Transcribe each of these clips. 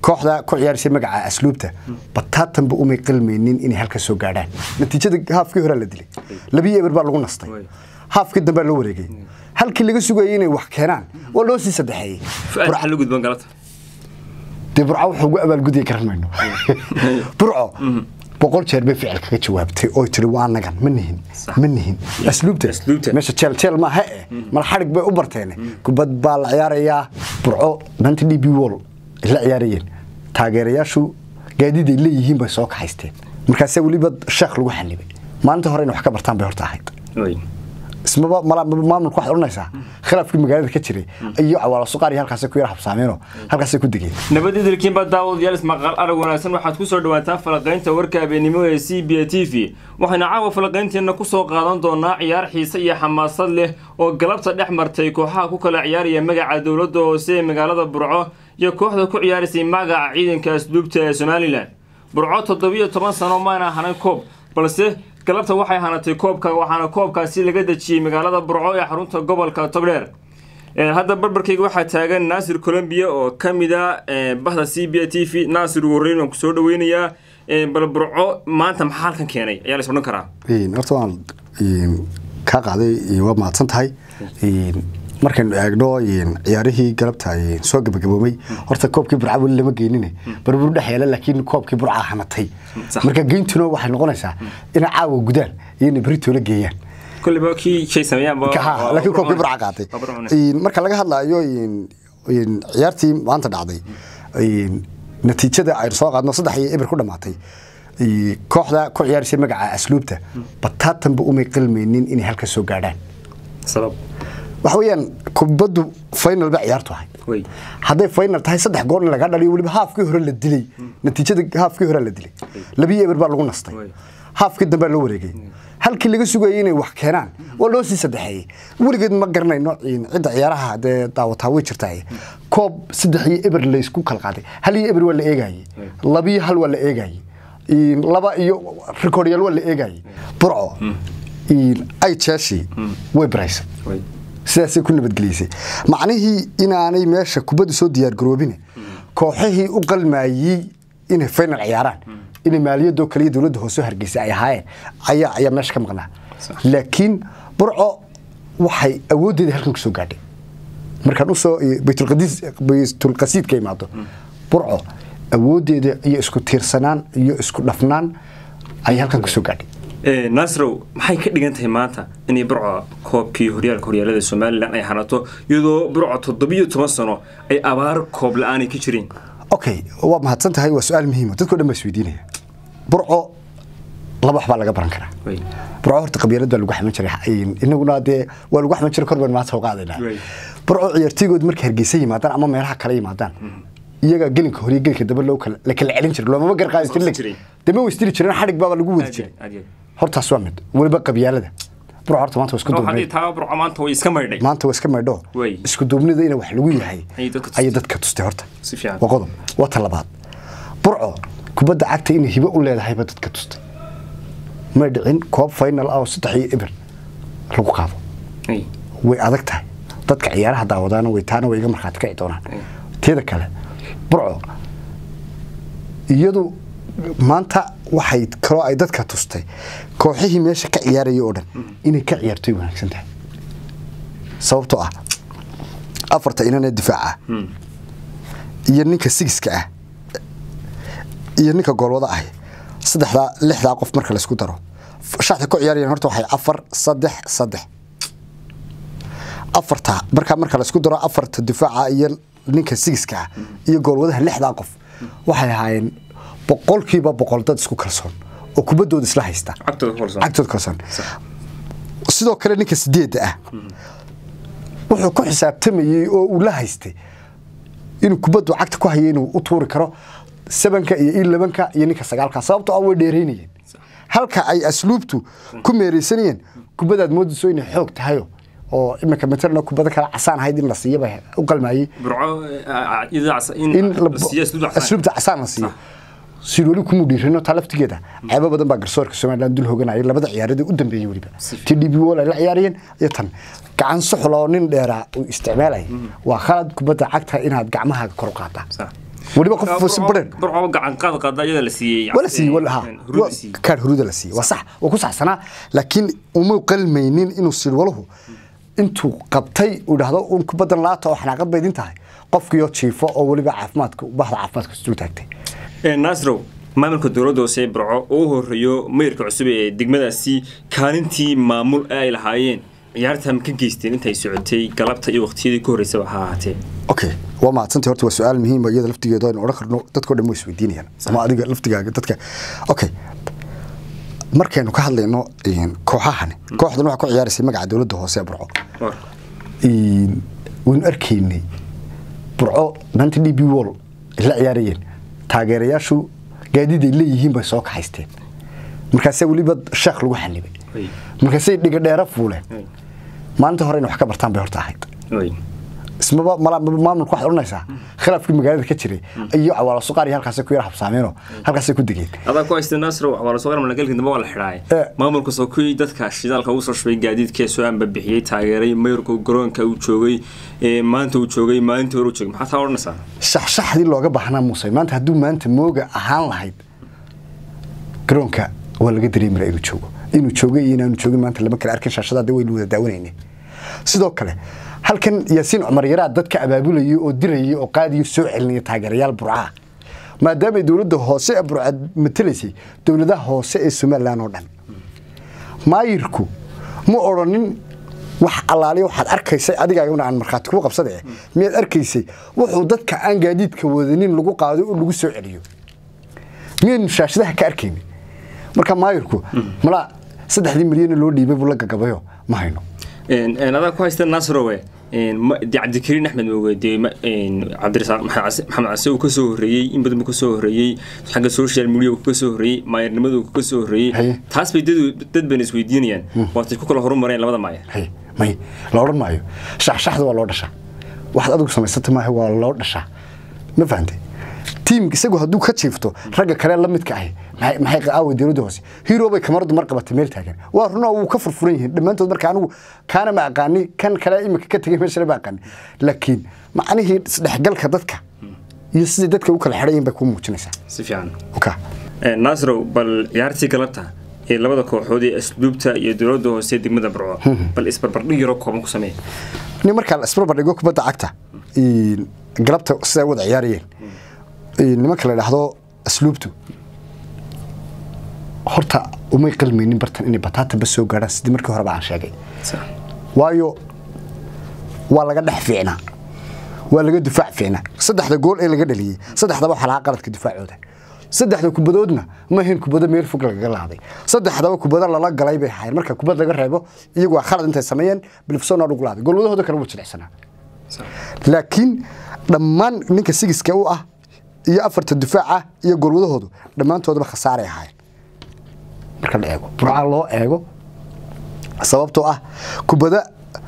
kooxda ku ciyaaraysa magaca asluubta bataatanba umay qalmaynin inay halka soo gaadhaan natiijada haafkii horaa la dilay labiyo eber baa lagu nastay haafkii dambea loo wareegay halkii laga sugayay inay wax keenaan waa loo sii saddexeeyey fuaad maxaa la gudban galata dee burco wuxuu ugu abaalgudaya garan mayno burco boqol jeer bay ficil kaga jawaabtay oo tiri waa nagan ma nihin ma nihin asluubta Asluubta. meesha jeel jeel maaha eh mal xadhig bay u barteen kubad baa la ciyaarayaa burco maanta d b wall ay la ciyaarayeen taageerayaashu gaadiid ay leeyihiin bay soo kaxaysteen markaase weliba sheekh lagu xanibay maalinta hore inay wax ka bartaan bay horta ahayd ismaba mala- maamulka waxaad odhanaysaa khilaafkii magaalada ka jiray iyo cawaalo suqaar iyo halkaasay ku yar habsaameenoo halkaasay ku degeen nabadidilkiin baa daawadayaal ismaqal arag wanaagsan waxaad ku soo dhawaataan falaqaynta warka habeenimo ee c b a t v waxayna caawa falaqaynteenna ku soo qaadan doonaa ciyaar xiise iyo xamaasad leh oo galabta dhex martay kooxaha ku kala ciyaaraya magaca dowladda hoose ee magaalada burco iyo kooxda ku ciyaaraysay magaca ciidanka asluubta ee somalilan burco toddobiyo toban sano maana hanan koob balse galabta waxay hanatay koobka waxaana koobkaasi laga dejiyey magaalada burco ee xarunta gobolka togdheer Ee, hadda barbarkayga waxaa taagan naasir colombia oo ka mid a ee, bahda c b a t v naasir warreyn waan kusoo dhaweynayaa Ee, bal burco maanta maxaa halkan keenay ayaa la is odhan karaa Een, horta waan een, kaa qaaday een, waa mahadsan tahay Een, markaynu eegno een, ciyaarihii galabta een, soo gabagaboomay horta koobkii burca weli lama geynine barbur dhex yeela laakiin koobkii burca hanatay Sax. marka geyntuna waxay noqonaysaa inay caawa gudaan iyo inay beritoola geeyaan kolliba kii shay sameeyaanba Ka- ha, laakiin koobkii burca qaatay Waa Burco cunay. Een, marka laga hadlaayo een, een, ciyaartii maanta dhacday een, natiijada aynu soo qaadno saddex iyo eber ku dhamaatay een, kooxda ku ciyaaraysa magaca asluubta bataatanba umay qalmaynin inay halka soo gaadhaan sabab waxa weeyaan kubaddu final ba ciyaartu ahay wey hadday final tahay saddex gool in laga dhaliyo weliba haafkii hore la dilay natiijada haafkii hore la dilay labiyo eber baa lagu nastay Way. haafkii dambea loo wareegay halkii laga sugayay inay wax keenaan waa loo sii saddexeeyey weligeed ma garanayno in cidda ciyaaraha dee daawataa way jirtaa koob saddex iyo eber laysku kala qaaday hal iyo eber waa la eegayey labiyo hal waa la eegayey in laba iyo rikooryaal waa la eegayey burco in ay jeeshii way baraysay wey sidaasay ku nabadgeliysay macnihii inaanay meesha kubadda soo diyaargaroobine kooxihii u qalmaayey inay final ciyaaraan inay maaliyadoo kaliya dowladda hoose hargeysa ay ahaayeen ayaa ayaa meesha ka maqnaa laakiin burco waxay awooddeeda halkan ku soo gaadhay markaan usoo baytulqadiis baytulqasiidka imaado burco awooddeeda iyo isku tiirsanaan iyo isku dhafnaan ayay halkan ku soo gaadhay Ee, naasrow maxay ka dhigan tahay maanta inay burco koobkii horyaalka horyaalada somalilan ay hanato iyadoo burco toddobiyo toban sano ay abaar koob la-aanay ka jireen okay waa mahadsan tahay waa su-aal muhiima dadko dhan baa isweydiinaya burco laba wax baa laga baran karaa wey burco horta qabyaalad baa lagu xaman jiray inaguna dee waa lagu xaman jiray kor baan maanta u qaadaynaa Right. burco ciyaartooygood markay hargeysa yimaadaan ama meelaha kale yimaadaan iyaga gelinka hore iyo gelinka dambe loo kala la kala celin jiray loomama gar qaadi Isqabsan jirin jiray. dama way istiri jireen xadhig baaba lagu wadi Aad iyo jiray aad iyo aad. hortaas waa mid weliba qabyaalada burco horta maanta waa isku Oo haddii duubnay taa burco maanta way iska maydhay maanta waa iska maydho Way. isku duubnida ina wax lagu yahay Ayay dadka tustay. ayay dadka tustay horta Si fiican. waa qodob waa ta labaad burco kubadda cagta inay hibo u leedahayba dadka tustay may dhicin koob final ah oo saddex iyo eber lagu qaado Wey. way adag tahay dadka ciyaaraha daawadaana way taana way iga markhaati kaci doonaan Mm. teeda kale burco iyadu maanta waxay kaloo ay dadka tustay kooxihii meesha ka ciyaaraya oo dhan inay ka ciyaartoy wanaagsan tahay sababtoo ah afarta inanee difaaca ah iyo ninka sigiska ah iyo ninka goolwada ah saddexdaa lixdaa qof marka laysku daro shaxda ku ciyaarayaan horta waxay afar saddex saddex afarta markaa marka laysku daro afarta difaaca iyo ninka sigiska ah iyo goolwadaha lixdaa qof waxay ahaayeen boqolkiiba boqol dad isku kalsoon oo kubaddooda isla haysta cagtooda ku kalsoon. cagtooda kalsoon sidoo kale ninka sideedda ah wuxuu ku xisaabtamayey oo uu la haystay inuu kubaddu cagta ku hayo inuu u tuuri karo sabanka iyo iyo labanka iyo ninka sagaalka sababtoo ah way dheeraynayeen halka ay asluubtu ku meeraysanayeen kubadaad moodayso inay xoog tahayo oo iminka matalna kubada kale casaan ahayd in la siiyo bay u qalmayey burco eh, iyada cas- in in la- la siiyo asluub casaan. asluubta casaan la siiyo si weli kuma dhiirino taa laftigeeda ceebo badan baa garsoorka somaliland dul hoganayay labada ciyaaradii u dambeeyey weliba ti d b wol ay la ciyaarayeen iyo tan gacan suxul oo nin dheeraa uu isticmaalaya waa khalad kubadda cagta inaad gacmahaaga kor u qaadaa Sax. weliba qof si badan burco gacan qaad qaada iyada la siiyey wala siiyey wala ha hurudi siiyey kaar huruda la siiyey waa sax waa ku saxsanaa laakiin uma qalmaynin inuu sir walahu intuu qabtay uu dhahdo un kubadan laata oo xanaaqad bay idin tahay qofkiyo jiifo oo weliba caafimaadka bahda caafimaadka isdul taagtay nasrow maamulka dowladda hoose ee burco oo u horeeyo mayrka cusub ee degmadaasi kaalintii maamul ee ay lahaayeen ciyaarta ma ka geysteen intay socotay galabta iyo waqtiyadii ku horreysaba ha ahaatee okay waa mahadsantahay horta waa su-aal muhiim ah iyada laftigeeda aynu odhan karno dadkao dhan way isweydiinayaan ama adiga laftigaaga dadka okay markaynu ka hadlayno een, kooxahani kooxdan waxaa ku ciyaaraysay magaca dowladda hoose ee burco War. Een, waynu arkaynay burco maanta d b wall ay la ciyaarayeen taageerayaashu gaadiid ay leeyihiin bay soo kaxaysteen markaasee weliba sheekh lagu xanibay Ay. markaasay dhiga dheera fuuleen Ay. maalinta hore inay wax ka bartaan bay horta ahayd Ay. ismaba mala- maamulka waxaad odhanaysaa khilaafkii magaalada ka jiray iyo cawaalo suqaar iyo halkaasay ku yara habsaameenoo halkaasay ku degeen adaa ku haysta nasrow waa lasoo qaran malagalkii dambe waa la xidhaay Eh. maamulka soo kuwii dadka shidaalka ugu soo shubay gaadiidkee soo ambabixiyey taageeray mayrka garoonka uu joogay ee maanta uu joogay maalintii hore uu joogay maxaa taa odhanaysaa shaxshaxdii looga baahnaa muuse maanta hadduu maanta mooga ahaan lahayd garoonka waa laga dareemi lahaa inuu joogo inuu joogay iyo inaanu joogin maanta lama kala arkin shaashada hadda waynu wada daawanayne sidoo kale halkan yaasiin cumar yaraa dadka abaabulayay oo dirayay oo qaadiyo soo celinaya taageerayaal burcaha maadaamay dowladda hoose ee burca matelaysay dowladaha hoose ee somalilan oo dhan maayirku ma odhanin wax allaaliya waxaad arkaysay adigaaguna aan markhaati kuu qabsada eh miyaad arkaysay wuxuu dadka aan gaadiidka wadanin lagu qaado oo lagu soo celiyo miyaynu shaashadaha ka arkaynin marka maayirku malaa saddexdii milyan loo dhiibay buu la gagabayo ma hayno adaa ku haysta nasrowe de cabdikariin axmed mooge dee cabdirasaaq maxamed case uu kasoo horreeyey in badan buu kasoo horreeyey xagga social media uu kasoo horreeyey maayarnimadu uu kasoo horreeyey Haye. taas bay dad dad bayna isweydiinayaan waatay ku kala horumareen labada maayar hay may la odhan maayo shaxshaxda waa loo dhashaa waxaad adigu samaysata maaha waa loo dhashaa ma fahantay tiim isagu hadduu ka jiifto ragga kale la midka ahi maxay maxay aaway dowladda hoose hero bay kamaradu mar qabatay meel taagan waa runaa wuu ka furfuran yihiin dhammaantood marka anigu kaana ma aqaani kan kale imika ka tegay meeshana ma aqaani laakiin macnihii isdhexgalka dadka iyo sidai dadka u kala xidhan yihiin bay kuu muujinaysaa si fiican oka nasrow bal ciyaartii galabta ee labada kooxood ee asluubta iyo dowladda hoose ee degmada burco bal isbarbardhig yaroo kooban ku sameeya nin markaa la isbarbardhigo kubadda cagta een, galabta siday u wada ciyaarayeen een, nimanka la idhaahdo asluubtu horta umay qalmaynin bartan inay bataataba soo gaadhaan sidii markii horeba aan sheegay waayo waa laga dhex fiicnaa waa laga difaac fiicnaa saddexda gool ee laga dhaliyey saddexdaba waxaa lahaa qaladka difaacooda saddexda kubadoodna ma ahayn kubado meel fog lagaga laaday saddexdaba kubado lala galay bay ahaayeen marka kubad laga reebo iyagu waa khalad intay sameeyeen bilifsona ugu laaday golwadahooda kale wuu jilicsanaa laakiin dhammaan ninka sigiska u ah iyo afarta difaaca iyo golwadahoodu dhammaantoodaba khasaaray ahaayeen marka la eego burca loo eego sababtoo ah kubada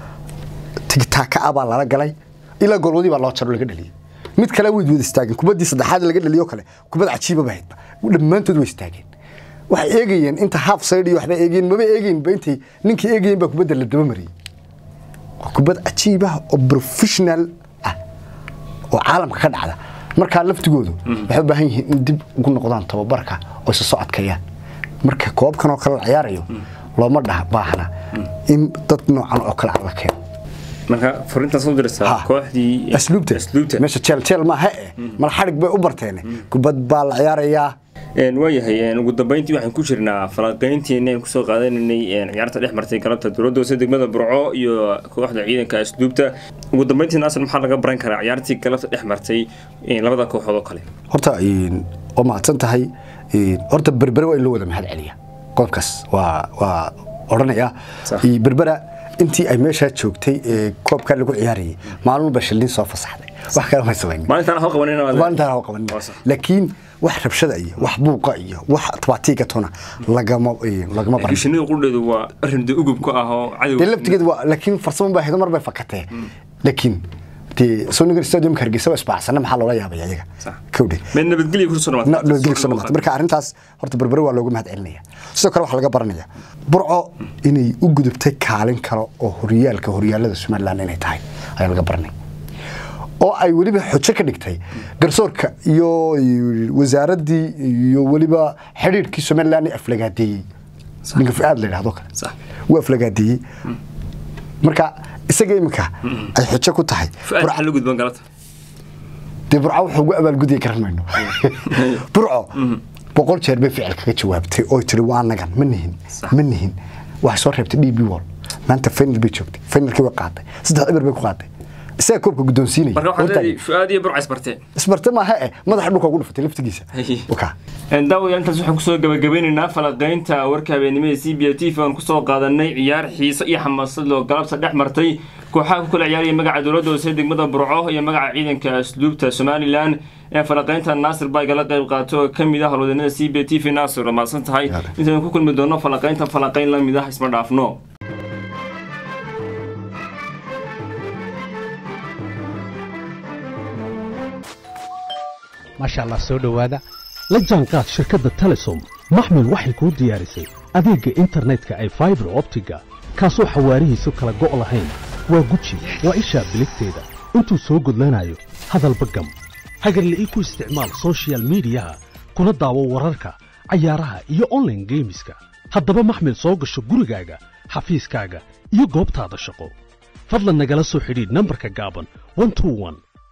tigtaaka ah baa lala galay ilaa golwadii baa loo jaro laga dhaliyey mid kale way wada istaageen kubadii saddexaad laga dhaliyo kale kubad cajiiba ba haydba dhammaantood way istaageen waxay eegayeen inta half side iyo waxba eegayeen maba eegaynba intay ninkii eegayeen baa kubadda la daba mariyey waa kubad cajiib ah oo professional ah oo caalamka ka dhacda markaa laftigoodu waxay u baahan yihiin in dib ugu noqdaan tababarka oo isa soo adkeeyaan marka koobkan oo kale la ciyaarayo looma dhaha baahna in dad noocan oo kale aan la keeno marka fariintaas u diraysaa Ha. kooxdii asluubta asluubta meesha jeel jeel maaha eh mal xadhig bay u barteen kubad baa la ciyaarayaa Een, waayahay een, ugu dambeyntii waxaan ku jirnaa falanqeynteeni aan kusoo qaadanaynay een, ciyaarta dhex martay galabta dowladda hoose degmada burco iyo kooxda ciidanka asluubta ugu dambeyntii naasir maxaa laga baran karaa ciyaartii galabta dhex martay een, labada kooxood oo kale horta een, waa mahadsan tahay een, horta berbere waa in loo wada mahad celiya qoobkaas waa waa odhanayaa Sax. Iyo berbera intii ay meeshaa joogtay ee koobkaa lagu ciyaarayay maalmuba shilin soo fasaxday wax kale ma samayn maalintaan hal qabanina maalintaan ha qabanin Waa sax. laakiin wax rabshada iyo wax buuqa iyo wax tabaatiiga tona lagama een, lagama baran shinida qudheedu waa arrin de ugub ka ah oo dee cadow laftigeed waa laakiin farsamo baa haydo mar bay fakatee laakiin dee sonigan stadiumka hargeysa waa isbaacsana maxaa loola yaabaya iyaga Sax. kowdhe mid nabadgelya kusoo Na- nabadgelyo kusoo dhamaatay. marka arrintaas horta berbere waa looga mahad celinaya sidoo kale waxaa laga baranaya burco inay u gudubtay kaalin kale oo horyaalka horyaalada somaliland inay tahay ayaa laga baranaya oo ay weliba xujo ka dhigtay garsoorka iyo wasaaraddii iyo weliba xidhiirkii somaliland ee aflagaadeeyey ninka fu-aad la yidhahdo kale Sax. wuu aflagaadeeyey marka isaga iminka ay xujo ku tahay fu-aad maxaa la gudban galabta dee burco wuxuu ugu abaalgudaya garan mayno burco boqol jeer bay ficil kaga jawaabtay oo tiri waa nagan ma nihin Sax. ma nihin waxay soo reebtay d b wall maanta final bay joogtay finalkii way qaaday saddex eber bay ku qaaday isaga koobka guddoonsiinaya marka waxaad Horta- leedahay fu-aad iyo burca isbarteen isbarte maaha eh madaxa dhulka ugu dhufatay laftigiisa Hey. Wakaa. daawadayaal intaas waxaan kusoo gabagabeynaynaa falaqaynta warka habeenimada c b t v aan kusoo qaadanay ciyaar xiise iyo xamaasad loo galabta dhex martay kooxaha ku kala ciyaaraya magaca dowladda hoose degmada burco iyo magaca ciidanka asluubta somalilan ee falaqaynta naasir baa igala qayb qaato oo ka mid ah howlwadeennada c b t v naasir waa mahadsan tahay Yaale. intaynu ku kulmi doono falaqaynta falaqayn la mid ah isma dhaafno maasha allah soo dhowaada la jaanqaad shirkadda telesom maxmil waxay kuu diyaarisay adeegga internetka ay faibar optiga kaasoo xawaarihiisu kala go' lahayn waa guji waa ishaa biligteeda intuu soo gudlanayo hadalba gam hagarle ii ku isticmaal soshiyal miidiyaha kuna daawo wararka cayaaraha iyo online geemiska haddaba maxmil soo gasho gurigaaga xafiiskaaga iyo goobtaada shaqo fadlan nagala soo xidhiidh nambarka gaaban 121